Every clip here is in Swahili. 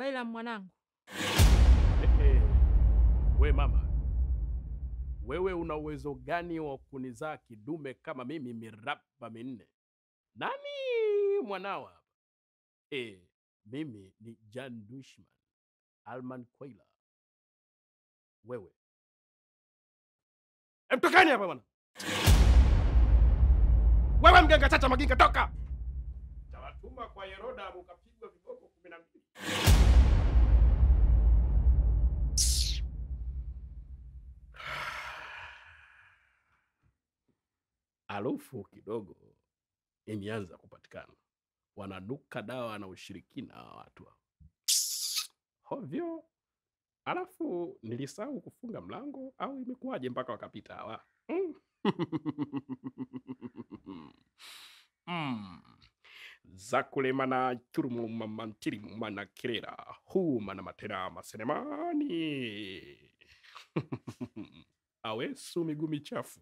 Baila mwanangu, Ehe, we mama, wewe una uwezo gani wa kunizaa kidume kama mimi miraba minne? Nani mwanao hapa? Eh, mimi ni Jan Dushman Alman Kwaila. Wewe emtokani hapa bwana! Wewe mganga chacha maginga, toka! Tawatuma kwa Yeroda mukapigwa viboko kumi na mbili. Harufu kidogo imeanza kupatikana, wananuka dawa na ushirikina hawa watu hawa. hovyo. Alafu nilisahau kufunga mlango au imekuwaje mpaka wakapita hawa? Mm. Mm. zakulemana churumumamantirimu kirera humana matera masenemani awesu miguu michafu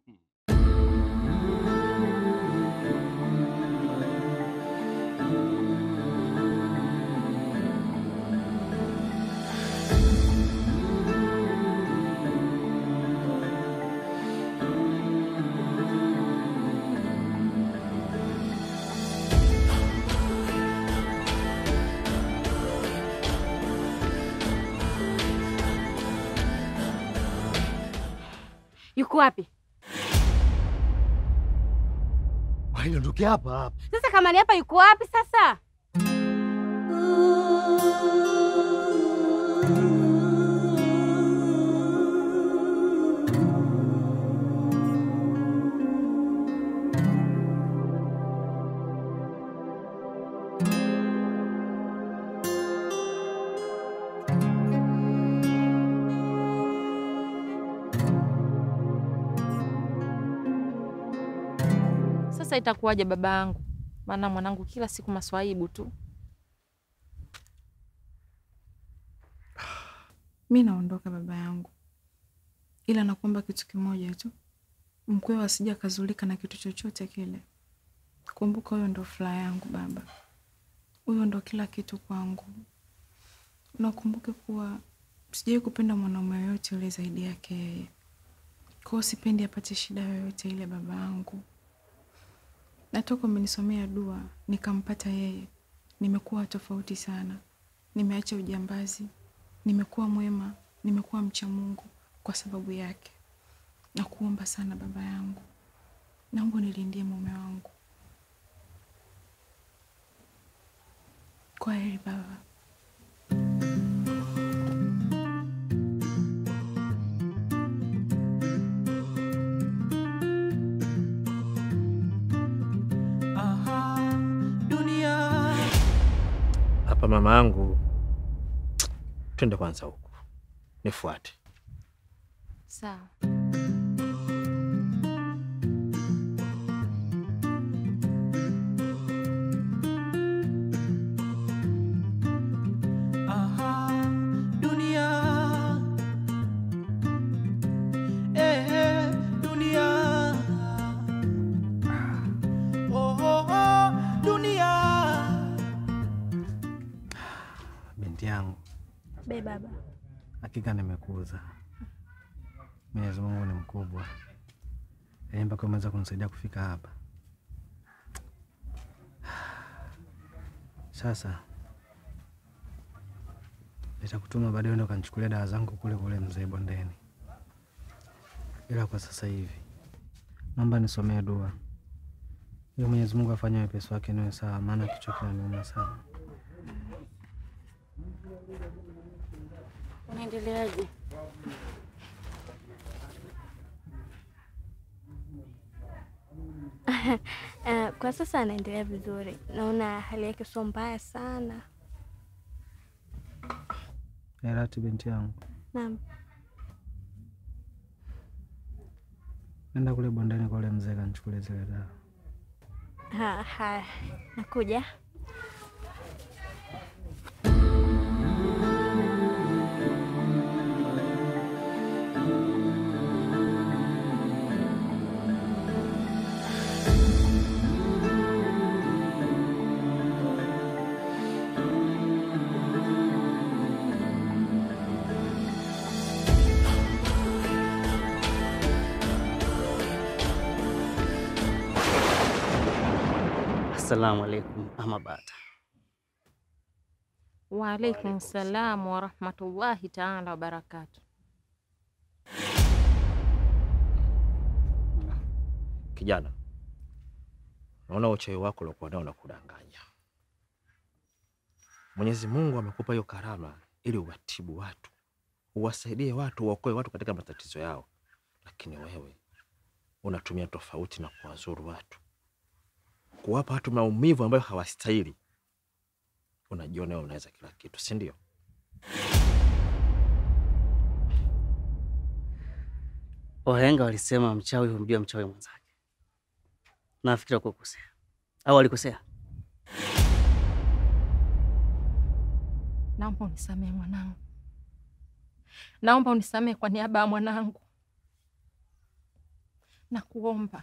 yuko wapi Wainondokia hapa hapa. sasa? Kama ni hapa, yuko wapi sasa? Sasa itakuwaje baba yangu? Maana mwanangu kila siku maswaibu tu. Mi naondoka baba yangu, ila nakuomba kitu kimoja tu, mkweo asija akazulika na kitu chochote kile. Kumbuka huyo ndo furaha yangu baba, huyo ndo kila kitu kwangu. Nakumbuke kuwa sijawai kupenda mwanaume yoyote yule zaidi yake yeye, kwa hiyo sipendi apate shida yoyote ile baba yangu. Natoka umenisomea dua nikampata yeye, nimekuwa tofauti sana, nimeacha ujambazi nimekuwa mwema, nimekuwa mcha Mungu kwa sababu yake. Nakuomba sana baba yangu, naomba unilindie mume wangu. Kwa heri baba. Aha, dunia Hapa mama yangu, twende kwanza huku, nifuate. Sawa. Aha, dunia eh, dunia oh, oh, oh, dunia Binti yangu, Be baba. hakika nimekuuza. Mwenyezi Mungu ni mkubwa, yaani mpaka umeweza kunisaidia kufika hapa. Sasa nitakutuma baadaye uende ukanichukulia dawa zangu kule kule mzee bondeni, ila kwa sasa hivi naomba nisomee dua ili Mwenyezi Mungu afanye wepesi wake niwe sawa, maana kichwa kinaniuma sana. Unaendeleaje? Uh, kwa sasa anaendelea vizuri, naona hali yake sio mbaya sana. Herati binti yangu, Naam, nenda kule bondeni kwa ule mzee kanichukulie zile dawa. ha, ha, nakuja. Assalamu alaikum Amabata. Waalaikum salam warahmatullahi taala wabarakatu. Kijana, naona uchawi wako uliokuwa nao unakudanganya. Mwenyezi Mungu amekupa hiyo karama ili uwatibu watu, uwasaidie watu, uwaokoe watu katika matatizo yao, lakini wewe unatumia tofauti na kuwazuru watu, kuwapa watu maumivu ambayo hawastahili. Unajiona wewe unaweza kila kitu, si ndio? Wahenga walisema mchawi humjua mchawi mwenzake. Nafikiri wakukosea au walikosea? Naomba unisamehe mwanangu, naomba unisamehe kwa niaba ya mwanangu, nakuomba.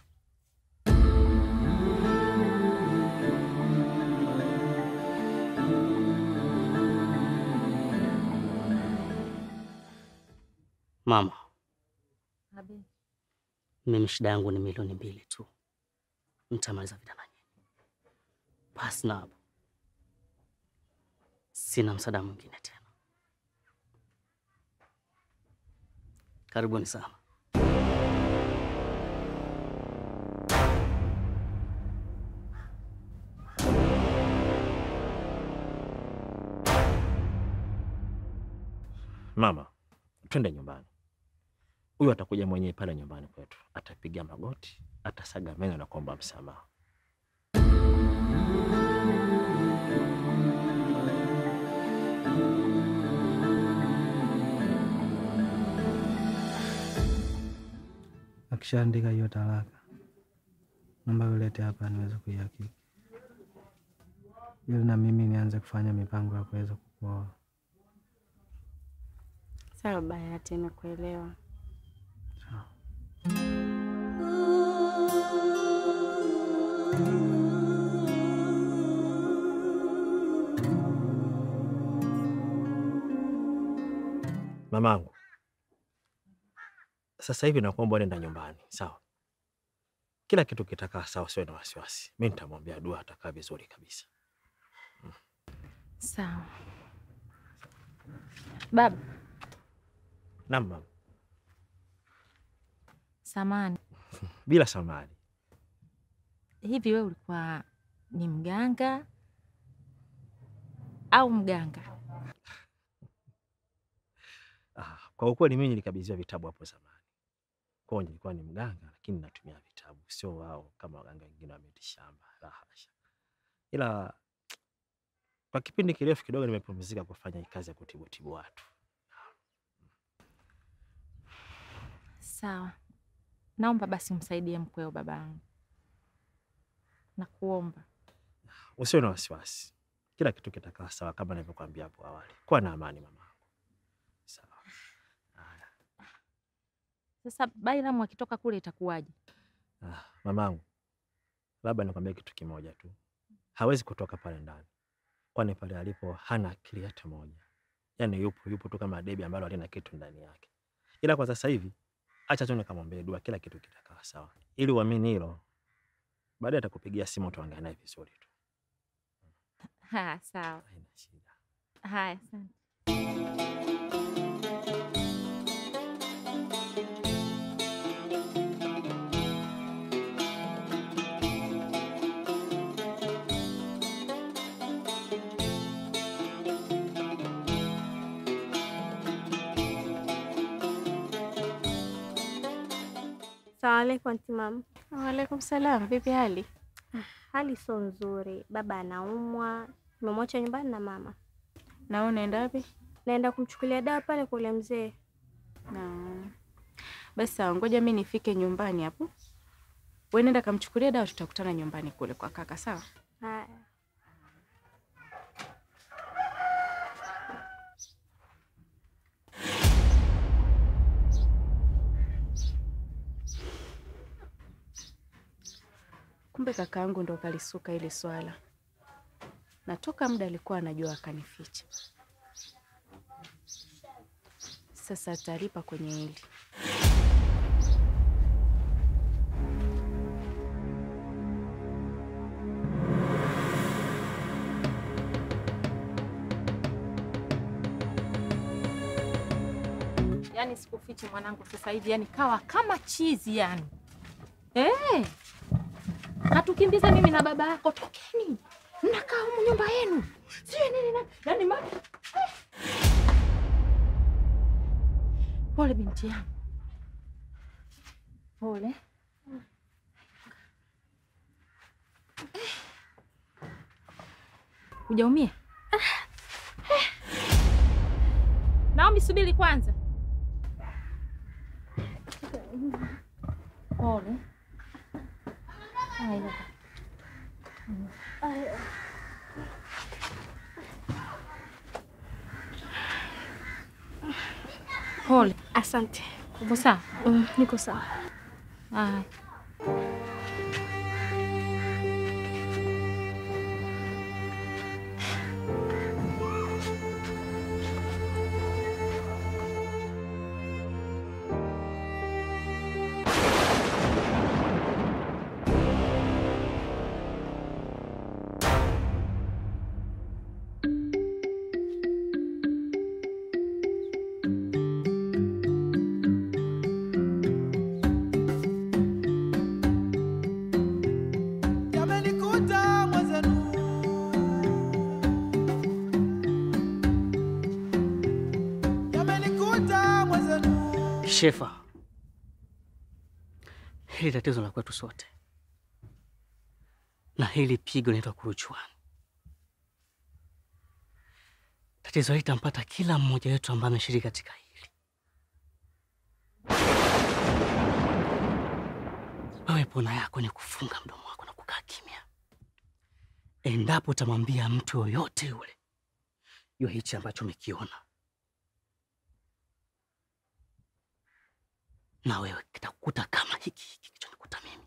Mama, Abe, mimi shida yangu ni milioni mbili tu, nitamaliza vita na nyinyi. Basi na hapo sina msaada mwingine tena. Karibuni sana. Mama, twende nyumbani. Huyu atakuja mwenyewe pale nyumbani kwetu, atapiga magoti, atasaga meno na kuomba msamaha. Akishaandika hiyo talaka, naomba ulete hapa niweze kuihakiki, ili na mimi nianze kufanya mipango ya kuweza kukuoa. Sawa Bahati, nimekuelewa. Mamangu, sasa hivi nakuomba nenda nyumbani, sawa? Kila kitu kitakaa sawa, usiwe na wasiwasi. Mi nitamwambia dua, atakaa vizuri kabisa. sawa baba. Naam mama, Samani, bila samani. hivi wewe ulikuwa ni mganga au mganga? Ah, kwa ukweli mimi nilikabidhiwa vitabu hapo zamani, kwa hiyo nilikuwa ni mganga, lakini natumia vitabu, sio wao kama waganga wengine wa miti shamba, la hasha. Ila kwa kipindi kirefu kidogo nimepumzika kufanya hii kazi ya kutibutibu watu. Sawa, naomba basi umsaidie mkweo babangu, nakuomba. Usiwe na wasiwasi, kila kitu kitakaa sawa kama nilivyokuambia hapo awali. Kuwa na amani mama. Sawa. Haya. Sasa Bailamu akitoka kule itakuwaje? Ah, mamangu, labda nikwambie kitu kimoja tu, hawezi kutoka pale ndani, kwani pale alipo hana akili hata moja. Yaani yupo yupo tu kama debi ambalo halina kitu ndani yake. Ila kwa sasa hivi acha tu nikamwambie dua, kila kitu kitakaa sawa, ili uamini hilo. Baadaye atakupigia simu, tuongea naye vizuri tu, Ha, sawa. haina shida. Haya, asante. Salamu alaikum anti mama. Waalaikum salam. Vipi hali? Hali sio nzuri, baba anaumwa, nimemwacha nyumbani na mama. Na wewe unaenda wapi? Naenda kumchukulia dawa pale kwa ule mzee. Na basi sawa, ngoja mi nifike nyumbani hapo. Wewe nenda kamchukulia dawa, tutakutana nyumbani kule kwa kaka, sawa? Haya. Kumbe kakaangu ndo kalisuka ile swala, na toka muda alikuwa anajua akanificha. Sasa atalipa kwenye hili. Yaani sikufichi mwanangu, sasa hivi yani kawa kama chizi yani. Eh. Natukimbiza mimi na baba yako, tokeni. Mnakaa humu nyumba yenu. Sio nini na yani ma eh. Pole binti yangu. Pole. Hujaumia? Naomi, subiri kwanza. Pole. Haya. Pole. Asante. Uko sawa? Mm, niko sawa. Haya. Yamenikuta mwenzenu, yamenikuta mwenzenu. Shefa, hili tatizo la kwetu sote, na hili pigo linaitwa kuruchuani. Tatizo hili tampata kila mmoja wetu ambaye ameshiriki katika hili. Wewe pona yako ni kufunga mdomo wako na kukaa kimya. Endapo utamwambia mtu yoyote yule jua hichi ambacho umekiona, na wewe kitakukuta kama hiki hiki kilichonikuta mimi.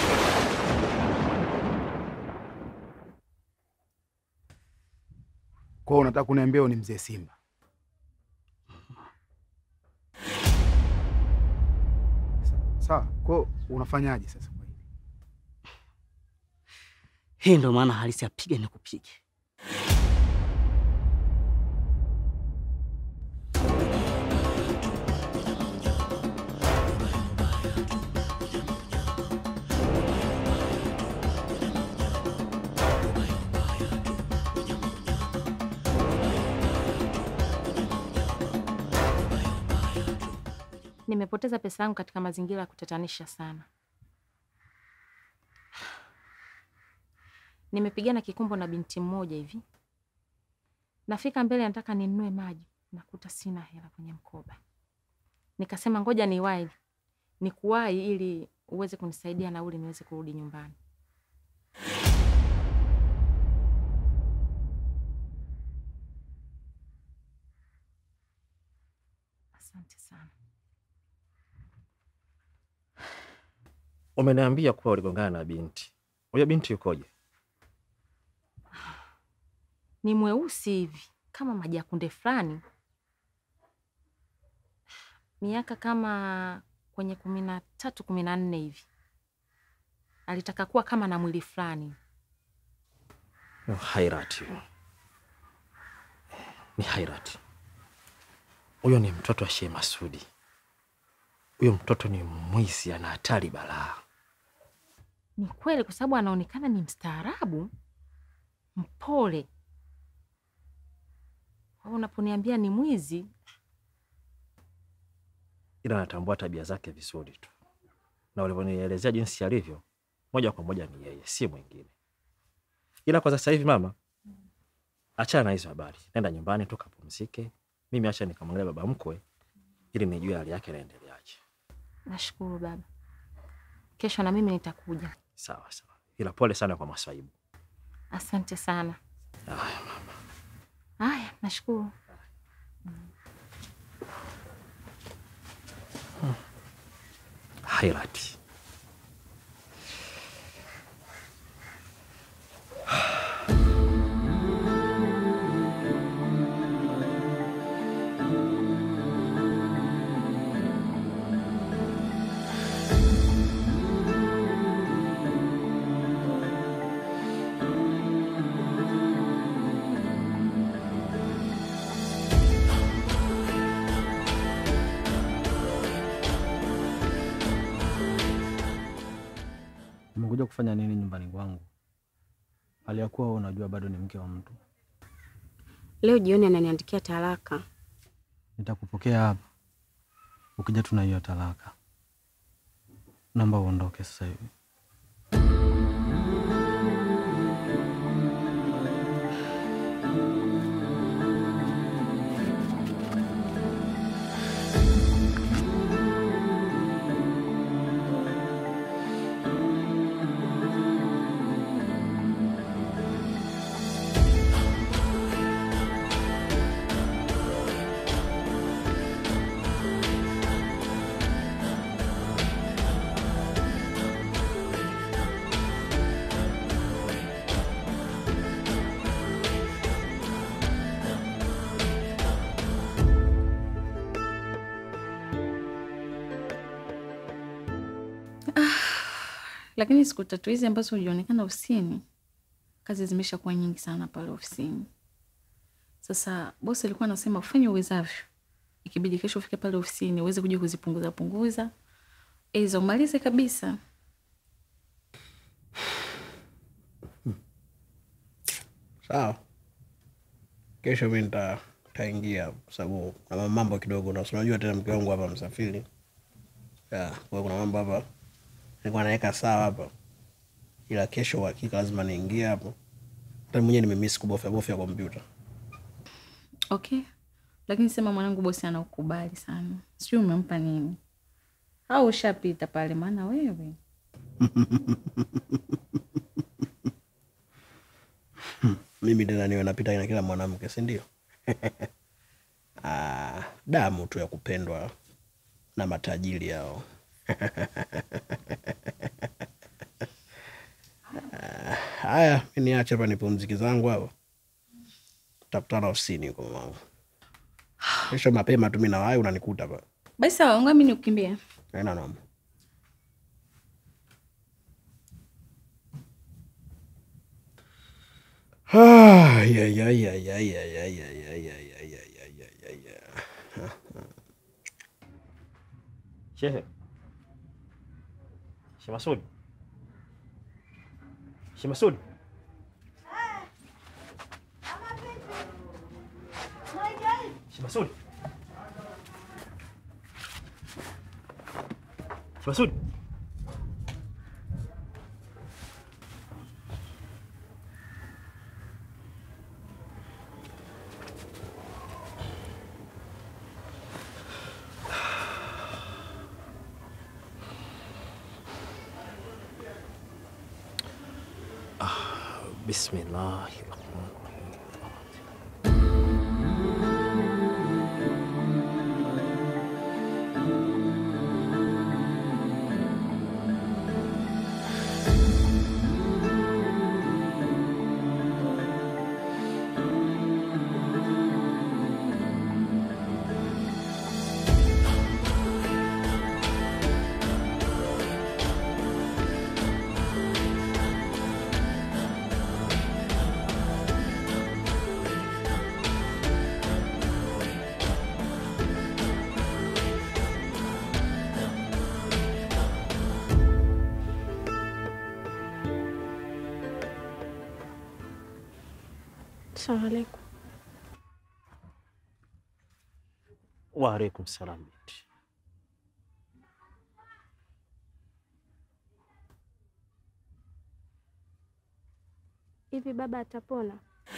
Kwa hiyo unataka kuniambia wewe ni mzee Simba? Sa- Sawa, kwa hiyo unafanyaje sasa kwa hili? Hii ndio maana halisi ya piga ni kupige. Nimepoteza pesa yangu katika mazingira ya kutatanisha sana. Nimepigana kikumbo na binti mmoja hivi, nafika mbele, nataka ninunue maji, nakuta sina hela kwenye mkoba. Nikasema ngoja niwahi, nikuwahi ili uweze kunisaidia nauli niweze kurudi nyumbani. Asante sana. Umeniambia kuwa uligongana na binti. Huyo binti yukoje? Ni mweusi hivi kama maji ya kunde fulani, miaka kama kwenye kumi na tatu kumi na nne hivi. Alitaka kuwa kama na mwili fulani. Oh, Hairati huyo. Ni Hairati. Huyo ni mtoto wa Sheikh Masudi. Huyo mtoto ni mwizi, ana hatari balaa. Ni kweli, kwa sababu anaonekana ni mstaarabu, mpole. Kwa hiyo Unaponiambia ni mwizi, ila natambua tabia zake vizuri tu, na ulivyonielezea jinsi alivyo, moja kwa moja ni yeye, si mwingine. Ila kwa sasa hivi, mama, achana na hizo habari, nenda nyumbani tu kapumzike. Mimi acha nikamwangalia baba mkwe ili nijue hali yake inaendeleaje. nashukuru baba. Kesho na mimi nitakuja. Sawa sawa, ila pole sana kwa masaibu. Asante sana. Haya mama. Haya, nashukuru. Hairati. kufanya nini nyumbani kwangu, hali ya kuwa wewe unajua bado ni mke wa mtu? Leo jioni ananiandikia talaka. Nitakupokea hapa, ukija tuna hiyo talaka. Naomba uondoke sasa hivi. Lakini siku tatu hizi ambazo hujaonekana ofisini, kazi zimesha kuwa nyingi sana pale ofisini. Sasa bosi alikuwa anasema ufanye uwezavyo, ikibidi kesho ufike pale ofisini uweze kuja kuzipunguza punguza, iza umalize kabisa. Sawa, kesho mi nita- nitaingia kwa sababu kuna mambo kidogo, na si unajua tena mke wangu hapa msafiri. Ya, kwa hiyo kuna mambo hapa nilikuwa naweka sawa hapa, ila kesho uhakika lazima niingie hapo. Hata mwenyewe nimemiss kubofya bofya kompyuta. Okay, lakini sema mwanangu, bosi anaukubali sana, sijui umempa nini au ushapita pale, maana wewe Mimi tena niwe napita na kila mwanamke, si ndio? Ah, damu tu ya kupendwa na matajiri hao. Ah, Haya, mi niache hapa nipumziki zangu hapa, tutakutana ofisini huko mamangu. Kesho mapema tu mi nawahi, unanikuta hapa. basi sawa, ngoja mimi nikukimbia. Haina noma. Ah, ya, ya, ya, ya, ya, ya, ya, ya, ya, ya, ya, ya, ya, ya, ya. Shehe. Shehe Masud. Shehe Masud. Shehe Masud. Shehe Masud. Bismillahirrahmanirrahim. Salamu alaikum. Wa alaikum salam binti. Hivi baba atapona?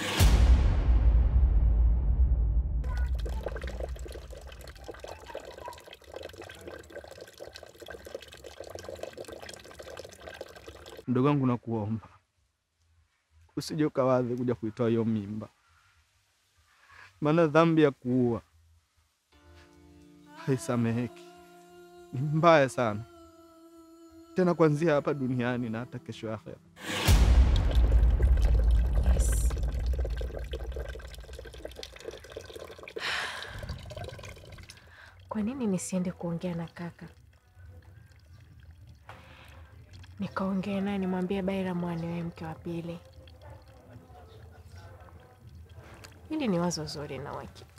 Mdogo wangu, nakuomba usije ukawadhi kuja kuitoa hiyo mimba, maana dhambi ya kuua haisameheki, ni mbaya sana, tena kuanzia hapa duniani na hata kesho akhera. Yes. Kwa nini nisiende kuongea na kaka, nikaongea naye nimwambie Baira mwaniwe mke wa pili? Hili ni wazo zuri na uhakika.